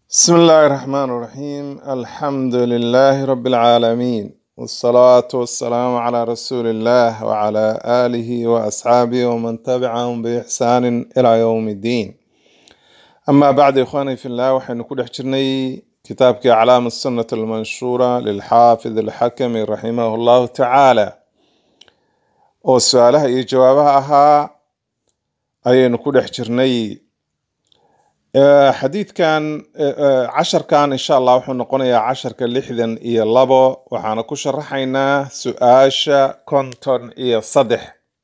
بسم الله الرحمن الرحيم الحمد لله رب العالمين والصلاة والسلام على رسول الله وعلى آله وأصحابه ومن تبعهم بإحسان إلى يوم الدين أما بعد إخواني في الله وحين كل حجرني كتابك أعلام السنة المنشورة للحافظ الحكم رحمه الله تعالى وسؤالها إيه جوابها أها أين كل حجرني Eh, xadiidkan eh, eh, casharkan insha allah wuxuu noqonayaa casharka lixdan iyo labo waxaana ku sharaxaynaa su-aasha konton iyo saddex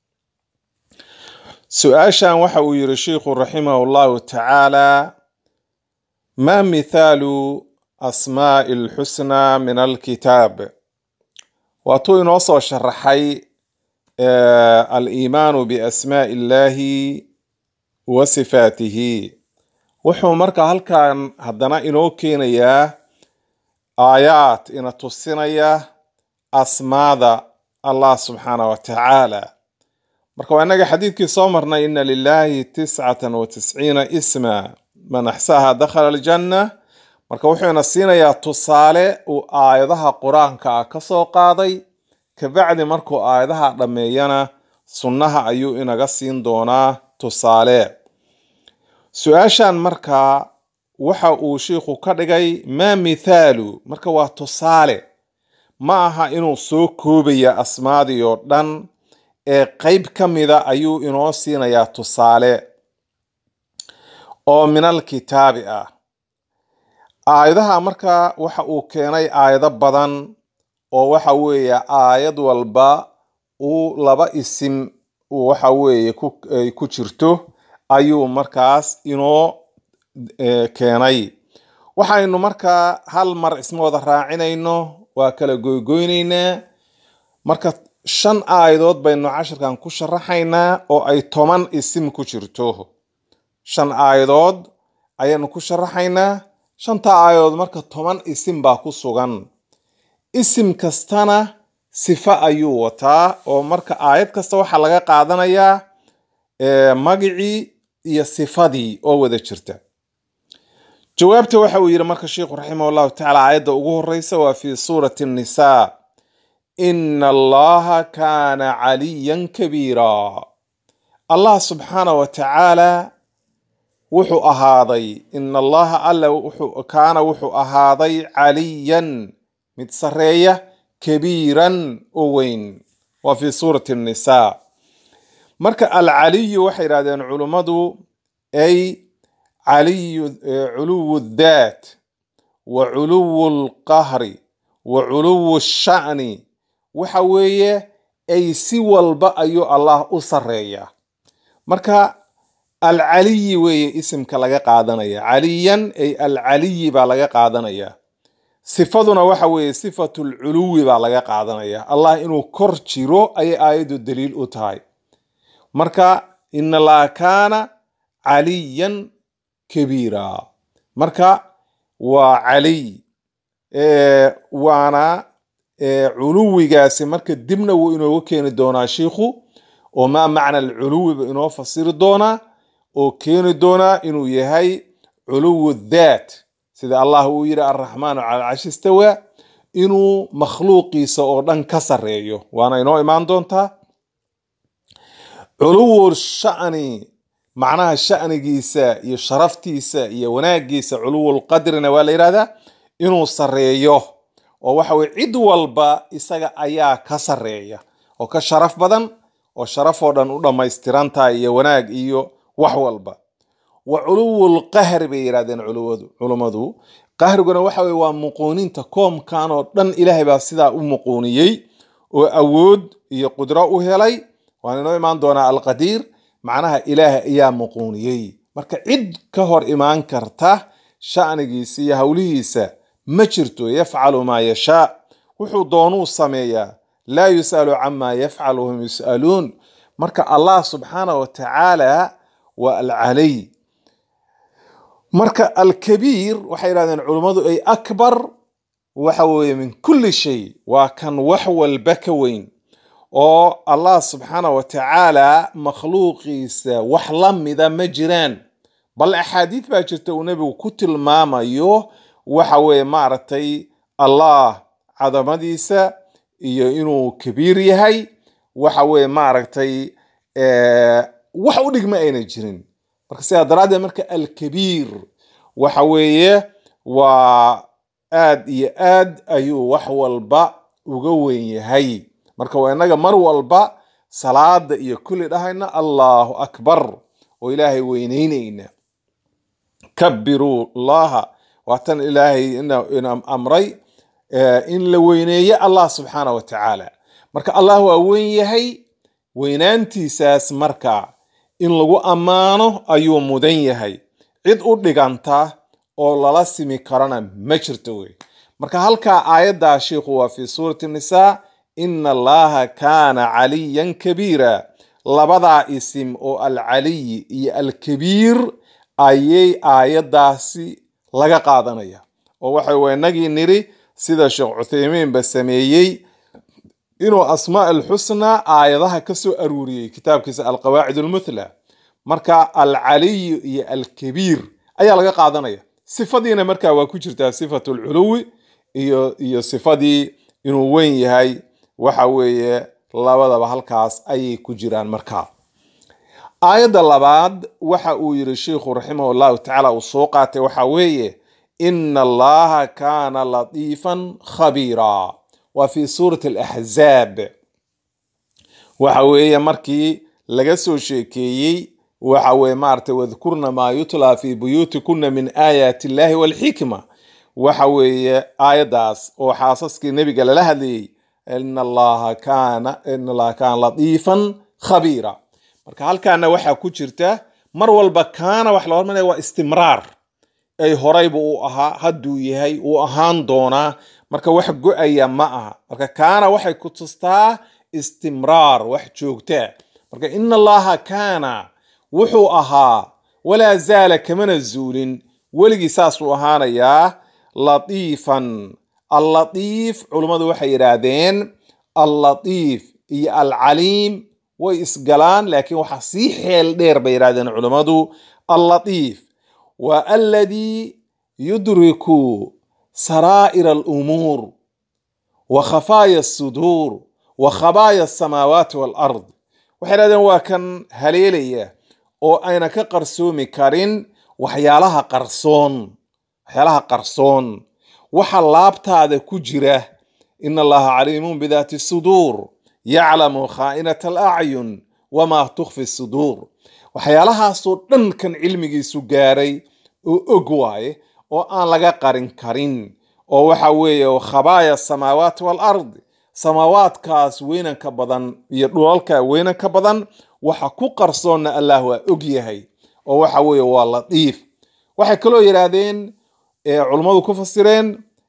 su-aashan waxa uu yiri sheikhu raximah llahu tacaala ma mithaalu asmaa'i lxusnaa min alkitaab waatuu inoo soo sharaxay eh, aliimaanu biasmaa'i illahi wa sifaatihi wuxuu marka halkan haddana inoo keenayaa aayaad ina tusinaya asmaada allah subxaana wa tacaala marka waa inaga xadiidkii soo marnay ina lilahi tiscatan wa tisciina isma man axsaha dakhala aljanna marka wuxuu ina siinayaa tusaale uu aayadaha qur-aanka ah ka soo qaaday kabacdi markuu aayadaha dhammeeyana sunnaha ayuu inaga siin doonaa tusaale su-aashan markaa waxa uu shiikhu ka dhigay maa mithaalu marka waa tusaale ma aha inuu soo koobaya asmaadii oo dhan ee qeyb ka mida ayuu inoo siinayaa tusaale oo min alkitaabi ah aayadaha marka waxa uu keenay aayado badan oo waxa weeye aayad walba uu laba isim uu waxa weeye ku ay ku jirto ayuu markaas inoo eh, keenay waxaynu markaa hal mar isma wada raacinayno waa kala goygoynaynaa marka shan aayadood baynu cashirkan ku sharaxaynaa oo ay toban isim ku jirto shan aayadood ayaanu ku sharaxaynaa shanta aayadood marka toban isim baa ku sugan isim kastana sifo ayuu wataa oo marka aayad kasta waxaa laga qaadanayaa eh, magicii iyo sifadii oo wada jirta jawaabta waxa uu yidhi marka sheikhu raximah llahu tacaala aayadda ugu horeysa waa fi suurati nnisaa ina allaha kaana caliyan kabiira allah subxaana wa tacaala wuxuu ahaaday ina allaha alla wuxuu kaana wuxuu ahaaday caliyan mid sareeya kabiiran oo weyn waa fi suurati nnisaa marka alcaliyu waxay yidhahdeen culummadu ay caliyu culuwu daat wa culuwu lqahri wa culuwu sha'ni waxa weeye ay si walba ayuu allah u sareeyaa marka alcaliyi weeye isimka laga qaadanaya caliyan ay alcaliyi baa laga qaadanaya sifaduna waxa weeye sifatu lculuwi baa laga qaadanaya allah inuu kor jiro ayay aayaddu daliil u tahay marka ina allaha kaana caliyan kabiira marka waa caliy waana culuwigaasi marka dibna wuu inooga keeni doonaa shiikhu oo maa macna alculuwiba inoo fasiri doonaa oo keeni doonaa inuu yahay culuwu daat sida allah uu yidhi alraxmaanu cala alcashi istawa inuu makhluuqiisa oo dhan ka sareeyo waana inoo imaan doontaa culuwu sha'ni macnaha sha'nigiisa iyo sharaftiisa iyo wanaagiisa culuwul qadrina waa la yidhahdaa inuu sareeyo oo waxa weye cid walba isaga ayaa ka sareeya oo ka sharaf badan oo sharafoo dhan u dhammaystiran tahay iyo wanaag iyo wax walba wa culuwul qahri bay yidhahdeen culuwadu culummadu qahriguna waxa weye waa muquuninta koomkan oo dhan ilaahay baa sidaa u muquuniyey oo awood iyo qudro u helay waan inoo imaan doonaa alqadiir macnaha ilaahay ayaa muquuniyey marka cid ka hor imaan karta sha'nigiisa iyo howlihiisa ma jirto yafcalu maa yashaa wuxuu doonuu sameeyaa laa yus'alu camaa yafcalu hum yus'aluun marka allah subxaana wa tacaala waa alcaliy marka alkabiir waxay yidhahdeen culummadu ay akbar waxa weeye min kulli shay waa kan wax walba ka weyn oo allah subxaana wa tacaala makhluuqiisa wax la mida ma jiraan bal axaadiid baa jirta uu nebigu ku tilmaamayo waxa weeye maaragtay allah cadamadiisa iyo inuu kabiir yahay waxa weeye maaragtay wax u dhigma ayna jirin marka sidaa daraaddeed marka alkabiir waxa weeye waa aad iyo aad ayuu wax walba uga weyn yahay marka waa inaga mar walba salaada iyo kulli dhahayna allahu akbar oo ilaahay weyneyneyna kabiruu llaha waatan ilaahay ina amray in la weyneeyo allah subxaana wa tacaala marka allah waa weyn yahay weynaantiisaas marka in lagu ammaano ayuu mudan yahay cid u dhiganta oo lala simi karana ma jirto wey marka halkaa aayaddaa sheikhu waa fi suurati nisaa ina allaha kaana caliyan kabiira labadaa isim oo alcaliyi iyo alkabiir ayay aayaddaasi laga qaadanaya oo waxa w inagii niri sida sheekh cuthaymiinba sameeyey inuu asmaa alxusnaa aayadaha ka soo aruuriyey kitaabkiisa alqawaacid almuthla marka alcaliyu iyo alkabiir ayaa laga qaadanaya sifadiina markaa waa ku jirtaa sifatu lculuwi iyo iyo sifadii inuu weyn yahay waxa weeye labadaba halkaas ayay ku jiraan markaa aayadda labaad waxa uu yiri sheikhu raximah llahu tacaala uu soo qaatay waxa weeye ina allaha kaana latiifan khabiira waa fi suurati alaxzaab waxa weeye markii laga soo sheekeeyey waxa weye maaragtay wadkurna maa yutla fi buyuutikuna min aayaati illahi walxikma waxa weeye aayaddaas oo xaasaskii nebiga lala hadlayey ina allaha kaana ina allaha kaana latiifan khabiira marka halkaana waxaa ku jirta mar walba kaana wax la hormaraya waa istimraar ay horayba uu ahaa hadduu yahay uu ahaan doonaa marka wax go-aya ma aha marka kaana waxay ku tustaa istimraar wax joogtaa marka ina allaha kaana wuxuu ahaa walaa zaala kamana zuulin weligii saasuu ahaanayaa latiifan allatiif culummadu waxay yidhaahdeen allatiif iyo alcaliim way isgalaan laakiin waxaa sii xeel dheer bay yidhahdeen culummadu allatiif waa aladii yudriku saraa'ir alumuur wa khafaaya asuduur wa khabaaya asamaawaati waalard waxay yidhahdeen waa kan haleelaya oo ayna ka qarsoomi karin waxyaalaha qarsoon waxyaalaha qarsoon waxa laabtaada ku jira ina allaha caliimun bidaati suduur yaclamu khaa'inata alacyun wamaa tukfi suduur waxyaalahaasoo dhan kan cilmigiisu gaaray oo og waaye oo aan laga qarin karin oo waxa weeye khabaaya asamaawaati waalard samaawaadkaas weynanka badan iyo dhulalka weynanka badan waxa ku qarsoonna allah waa og yahay oo waxa weeye waa latiif waxay kaloo yidhaahdeen culummadu ku fasireen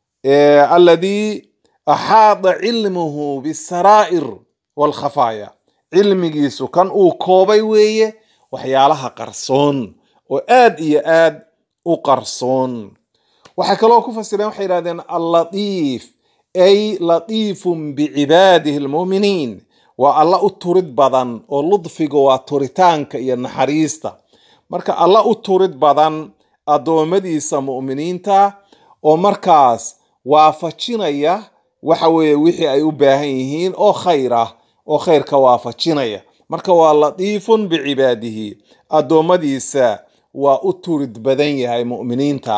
alladii axaada cilmuhu bisaraa'ir waalkhafaaya cilmigiisu kan uu koobay weeye waxyaalaha qarsoon oo aad iyo aad u qarsoon waxay kaloo ku fasireen waxay yidhahdeen allatiif ay latiifun bicibaadihi almu'miniin waa alla u turid badan oo ludfiga waa turitaanka iyo naxariista marka alla u turid badan addoommadiisa mu'miniinta oo markaas waafajinaya waxa weeye wixii ay u baahan yihiin oo khayr ah oo khayrka waafajinaya marka waa latiifun bicibaadihi addoommadiisa waa u turid badan yahay mu'miniinta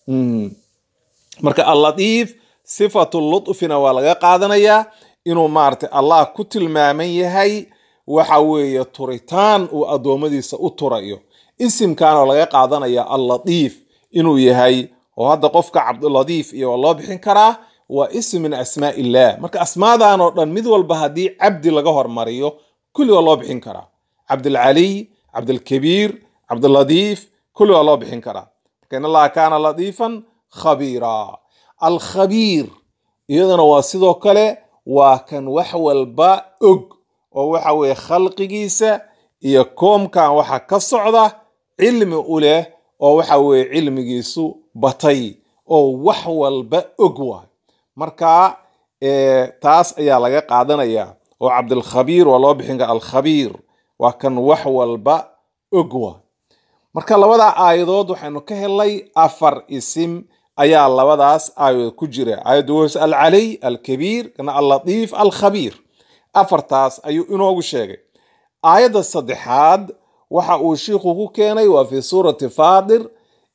marka allatiif sifatu lutfina waa laga qaadanayaa inuu maaragtay allah ku tilmaaman yahay waxa weeye turitaan uu addoommadiisa u turayo isimkaanoo laga qaadanaya allatiif inuu yahay oo hadda qofka cabdulatiif iyo waa loo bixin karaa waa ism min asmaa illah marka asmaadan oo dhan mid walba haddii cabdi laga hormariyo kulli waa loo bixin karaa cabdilcaliy cabdilkabiir cabdilatiif kulli waa loo bixin karaa marka in allaha kaana latiifan khabiira alkhabiir iyadana waa sidoo kale waa kan wax walba og oo waxa weeye khalqigiisa iyo koomkan waxa ka socda cilmi u leh oo waxa weeye cilmigiisu batay oo wax walba og waay marka taas ayaa laga qaadanaya oo cabdilkhabiir waa loo bixin kara alkhabiir waa kan wax walba og waay marka labada aayadood waxaynu ka helay afar isim ayaa labadaas aayadood ku jira aayadda was alcaliy alkabiir kana allatiif alkhabiir afartaas ayuu inoogu sheegay aayadda saddexaad waxa uu shiikhu ku keenay waa fi suurati faadir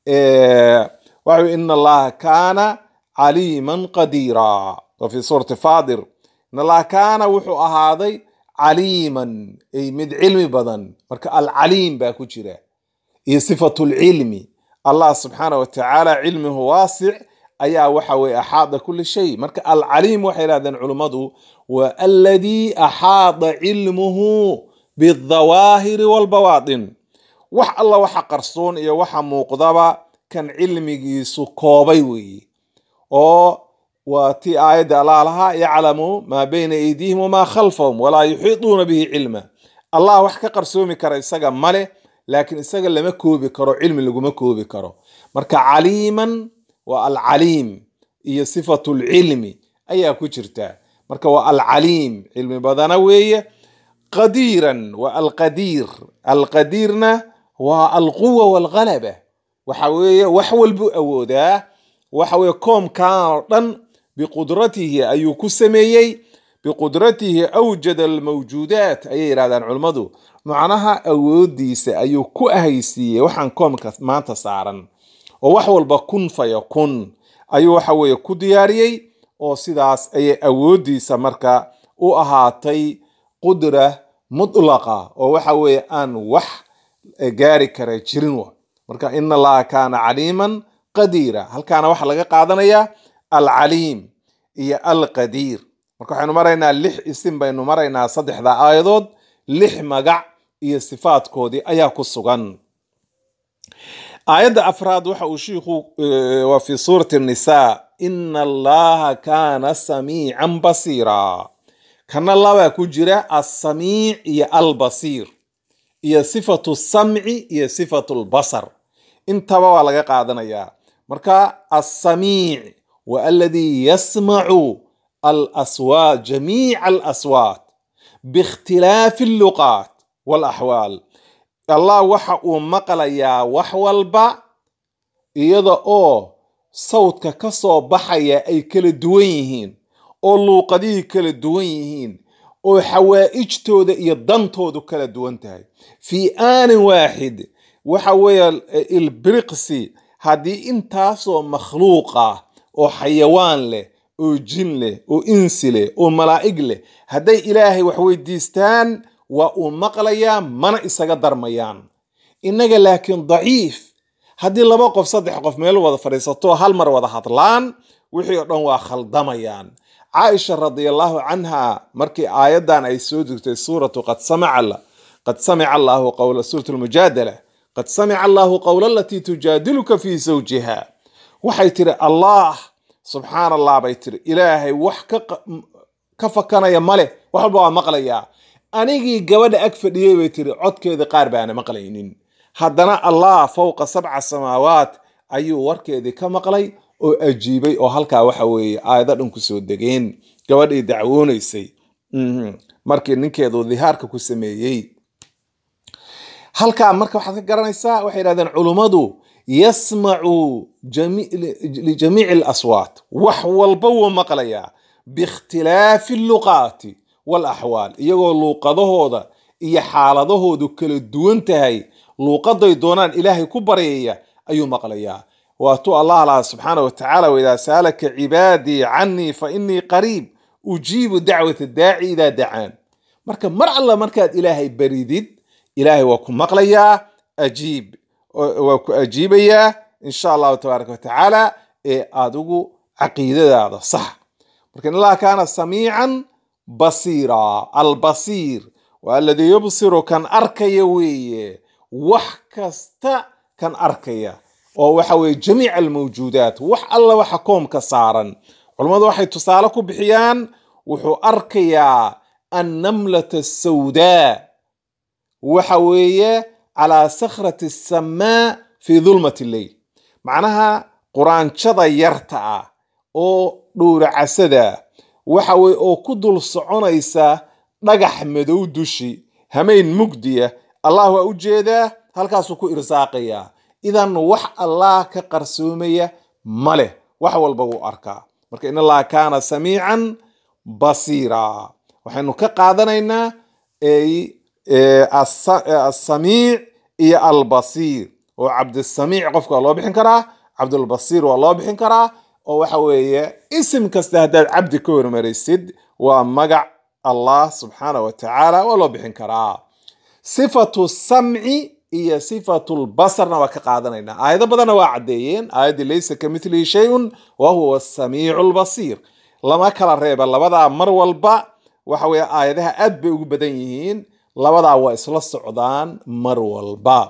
waxa in allaha kaana caliiman qadiira waa fi suurati faadir in allaha kaana wuxuu ahaaday caliiman ay mid cilmi badan marka alcaliim baa ku jira iyo sifatu lcilmi allah subxaana watacaala cilmihu waasic ayaa waxa weye axaada kuli shay marka alcaliim waxay yidhahdeen culummadu waa aladii axaada cilmuhu bidawaahiri walbawaatin wax alla waxa qarsoon iyo waxa muuqdaba kan cilmigiisu koobay weeye oo waa tii aayadda allah lahaa yaclamu maa bayna aydiihim wamaa khalfahum walaa yuxiiduuna bihi cilma allah wax ka qarsoomi kara isaga male laakiin isaga lama koobi karo cilmi laguma koobi karo marka caliiman waa alcaliim iyo sifatu lcilmi ayaa ku jirta marka waa alcaliim cilmi badana weeye qadiiran waa alqadiir alqadiirna waa alquwa walghalaba waxa weeye wax walbuu awoodaa waxa weye koomkan oo dhan biqudratihi ayuu ku sameeyey biqudratihi awjada almawjuudaat ayay yidhahdaan culummadu macnaha awoodiisa ayuu ku ahaysiiyey waxaan koomka maanta saaran oo wax walba kun faya kun ayuu waxa weeye ku diyaariyey oo sidaas ayay awoodiisa marka u ahaatay qudra mutlaqa oo waxa weeye aan wax gaari kara jirin wa marka in allaha kaana caliiman qadiira halkaana waxaa laga qaadanayaa alcaliim iyo alqadiir marka waxaynu maraynaa lix isim baynu maraynaa saddexda aayadood lix magac iyo sifaadkoodii ayaa ku sugan aayadda afraad waxa uu shiikhu waa fi suurati nisaa ina allaha kaana samiican basiira kana labaa ku jira alsamiic iyo albasiir iyo sifatu samci iyo sifatu lbasar intaba waa laga qaadanayaa marka alsamiic wa aladii yasmacu alaswaat jamiica alaswaat biikhtilaafi alluqaat walaxwaal allah waxa uu maqlayaa wax walba iyada oo sawdka ka soo baxaya ay kala duwan yihiin oo luuqadihii kala duwan yihiin oo xawaa'ijtooda iyo dantoodu kala duwan tahay fii aanin waaxid waxa weeye ilbriqsi haddii intaasoo makhluuq ah oo xayawaan leh oo jin leh oo insi leh oo malaa'ig leh hadday ilaahay wax weydiistaan waa uu maqlayaa mana isaga darmayaan innaga laakiin daciif haddii laba qof saddex qof meel wada fadhiisato hal mar wada hadlaan wixii oo dhan waa khaldamayaan caaisha radiallahu canha markii aayaddan ay soo degtay suuratu qad samica qad samica allahu qawla suurat lmujaadala qad samica allahu qawla alatii tujaadiluka fii zawjiha waxay tiri allah subxaan allah bay tiri ilaahay wax ka fakanaya male wax walba waa maqlayaa anigii gabadha ag fadhiyey bay tiri codkeeda qaar baana maqlaynin haddana allah fowqa sabca samaawaat ayuu warkeedii ka maqlay oo ajiibay oo halkaa waxa weeye aayado dhan kusoo degeen gabadhii dacwoonaysay markii ninkeedu dihaarka ku sameeyey halkaa marka waxaad ka garanaysaa waxay yidhahdeen culummadu yasmacu lijamiici alaswaat wax walba wuu maqlayaa biikhtilaafi alluqaati walaxwaal iyagoo luuqadahooda iyo xaaladahoodu kala duwan tahay luuqaday doonaan ilaahay ku baryaya ayuu maqlayaa waatuu allah laha subxaana wa tacaala waidaa saalaka cibaadii canii fa inii qariib ujiibu dacwata daaci idaa dacaan marka mar alla markaad ilaahay baridid ilaahay waa ku maqlayaa ajiib waa ku ajiibayaa insha allahu tabaaraka wa tacaala ee adigu caqiidadaada sax marka in allah kaana samiican basiira albasiir waa aladii yubsiru kan arkaya weeye wax kasta kan arkaya oo waxa weye jamiic almawjuudaat wax alla waxa koomka saaran culammadu waxay tusaale ku bixiyaan wuxuu arkayaa annamlata asawdaa waxa weeye calaa sakhrati asamaa fii dulmati lleyl macnaha quraanjada yarta ah oo dhowracasada waxa weye oo ku dul soconaysa dhagax madow dushi hamayn mugdiya allah waa u jeedaa halkaasuu ku irsaaqayaa idan wax allah ka qarsoomaya ma leh wax walba wuu arkaa marka in allaha kaana samiican basiira waxaynu ka qaadanaynaa asamiic iyo albasiir oo cabdisamiic qofka waa loo bixin karaa cabdulbasiir waa loo bixin karaa oo waxa weeye isim kasta haddaad cabdi ka hormaraysid waa magac allah subxaana wa tacaala waa loo bixin karaa sifatu samci iyo sifatu lbasarna waa ka qaadanaynaa aayado badanna waa caddeeyeen aayaddii laysa ka mithlihi shayun wa huwa asamiicu lbasiir lama kala reeba labadaa mar walba waxa weeye aayadaha aad bay ugu badan yihiin labadaa waa isla socdaan mar walba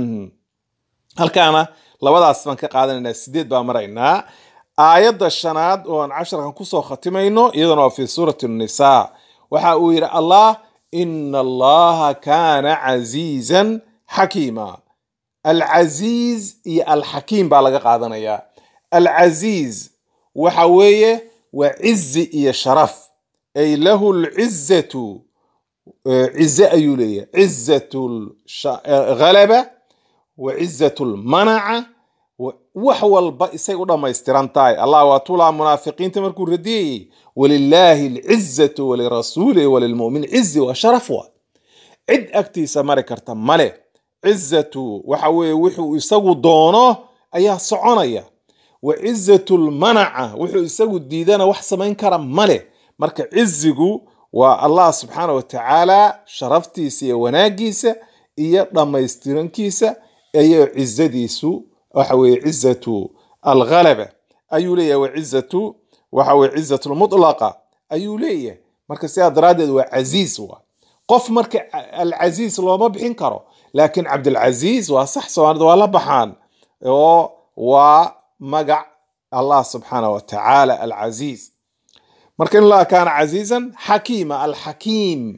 halkaana labadaas baan ka qaadanaynaa sideed baa maraynaa aayadda shanaad oo aan casharkan kusoo khatimayno iyadana waa fi suurati nisa waxa uu yidhi allah ina allaha kaana casiizan xakiima alcasiiz iyo alxakiim baa laga qaadanayaa alcasiiz waxa weeye waa cizi iyo sharaf ay lahu lcizatu cize ayuu leeyahay cizatu ghalaba wa cizatu lmanaca wax walba isay u dhammaystiran tahay allah waa tulaa munaafiqiinta markuu radiyayey walilaahi alcizatu walirasuulihi walilmu'min cizi waa sharaf wa cid agtiisa mari karta male cizatu waxa weeye wuxuu isagu doono ayaa soconaya wa cizatu lmanaca wuxuu isagu diidana wax samayn kara male marka cizigu waa allah subxaana wa tacaala sharaftiisa iyo wanaagiisa iyo dhammaystirankiisa iyo cizadiisu waxa weye cizatu alghalaba ayuu leeyahay wa cizatu waxa weye cizatu lmutlaqa ayuu leeyahay marka sidaa daraaddeed waa casiiz wa qof marka alcasiiz looma bixin karo laakiin cabdilcasiiz waa sax soomaalida waa la baxaan oo waa magac allah subxaana wa tacaala alcasiiz marka in allaha kaana casiizan xakiima alxakiim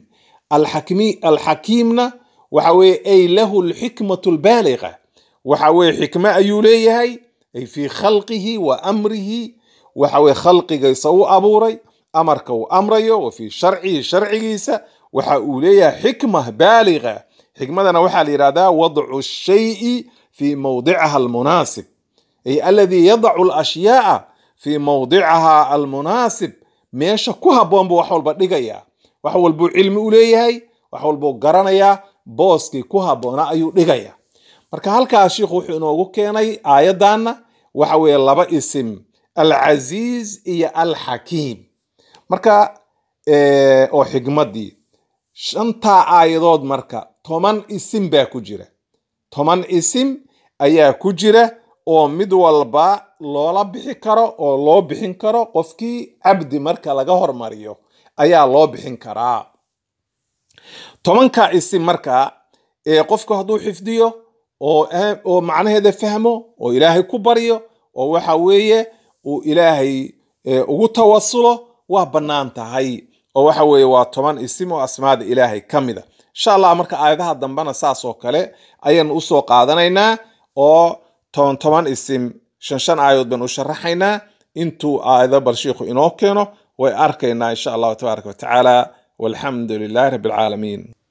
alxakiimna waxa weye ay lahu lxikmatu lbaaliga waxa weye xikme ayuu leeyahay ay fii khalqihi wa amrihi waxa weye khalqigiisa u abuuray amarka uu amrayo wa fii sharcihi sharcigiisa waxa uu leeyahay xikma baaliga xikmadana waxaa la yidhahdaa wadcu shayi fi mawdiciha almunaasib ay aladii yadacu alashyaaa fi mawdiciha almunaasib meesha ku habboon buu wax walba dhigaya wax walbuu cilmi u leeyahay wax walbuu garanayaa booskii ku habboona ayuu dhigaya marka halkaas shiikhu wuxuu inoogu keenay aayaddanna waxa weeye laba isim alcasiiz iyo alxakiim marka oo xikmaddii shantaa aayadood marka toban isim baa ku jira toban isim ayaa ku jira oo mid walba loola bixi karo oo loo bixin karo qofkii cabdi marka laga hormariyo ayaa loo bixin karaa tobanka isim marka ee qofku hadduu xifdiyo oo oo macnaheeda fahmo oo ilaahay ku baryo oo waxa weeye uu ilaahay ugu tawasulo waa bannaan tahay oo waxa weeye waa toban isim oo asmaada ilaahay ka mida insha allah marka aayadaha dambena saas oo kale ayaynu usoo qaadanaynaa oo toban toban isim shan shan aayadood baynu u sharaxaynaa intuu aayado bal shiikhu inoo keeno way arkaynaa insha allahu tabaaraka wa tacaala walxamdu lilahi rabbi alcaalamiin